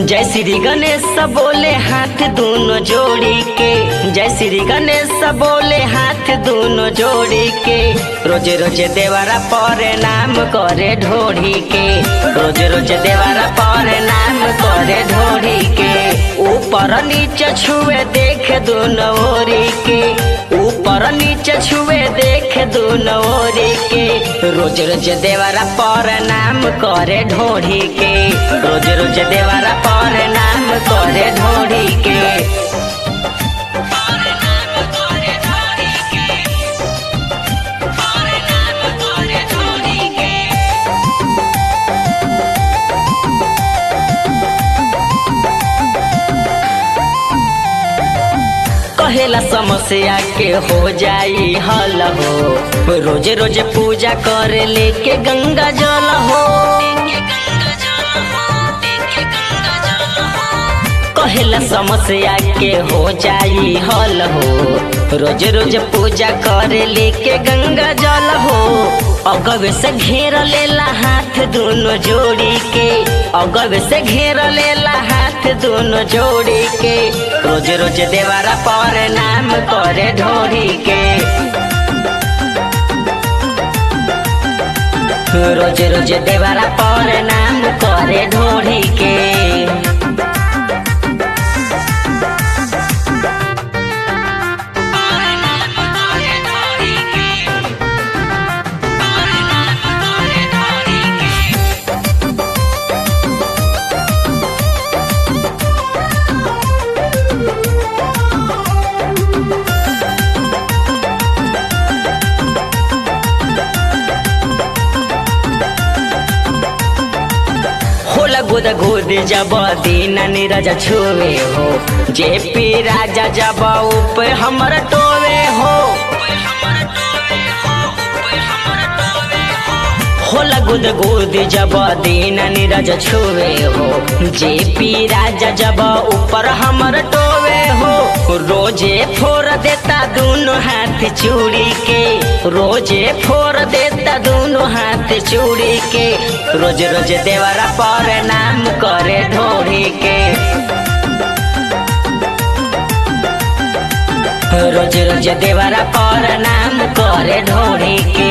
जय श्री गणेश बोले हाथ दोनों जोड़ी के जय श्री गणेश बोले हाथ दोनों जोड़ी के रोज रोज देवारा पर नाम करे ढोड़ी के रोज रोज देवारा पर नाम करे ढोड़ी के ऊपर नीचे छुए देख दोनों ओरी के ऊपर नीचे छुए देख दोनों ओरी के रोज रोज देवारा पर नाम करे ढोड़ी के रोज रोज देवारा पर नाम करे ढोड़ी के कहेला समस्या के हो जाई हल हो रोज रोज पूजा करे लेके गंगा जल हो कहेला समस्या के हो जाई हल हो रोज रोज पूजा करे लेके गंगा जल हो अगवे से घेर लेला हाथ दोनों जोड़ी के अगवे से घेर लेला हाथ दोनों जोड़ी के रोज रोज देवारा पर नाम करे ढोड़ी के रोज रोज देवारा पर नाम करे ढोड़ी के होला गोद गोद जब दीन नीरज छुए हो जे पी राजा जब उप हमर टोवे हो होला गुद गुद जब दीन नीरज छुए हो जे पी राजा जब ऊपर हमर टोवे हो रोजे फोर देता दोनों हाथ चूड़ी के रोजे फोर देता दोनों हाथ चूड़ी के रोज रोज देवरा पर नाम करे ढोरी के रोज रोज देवरा पर नाम करे ढोरी के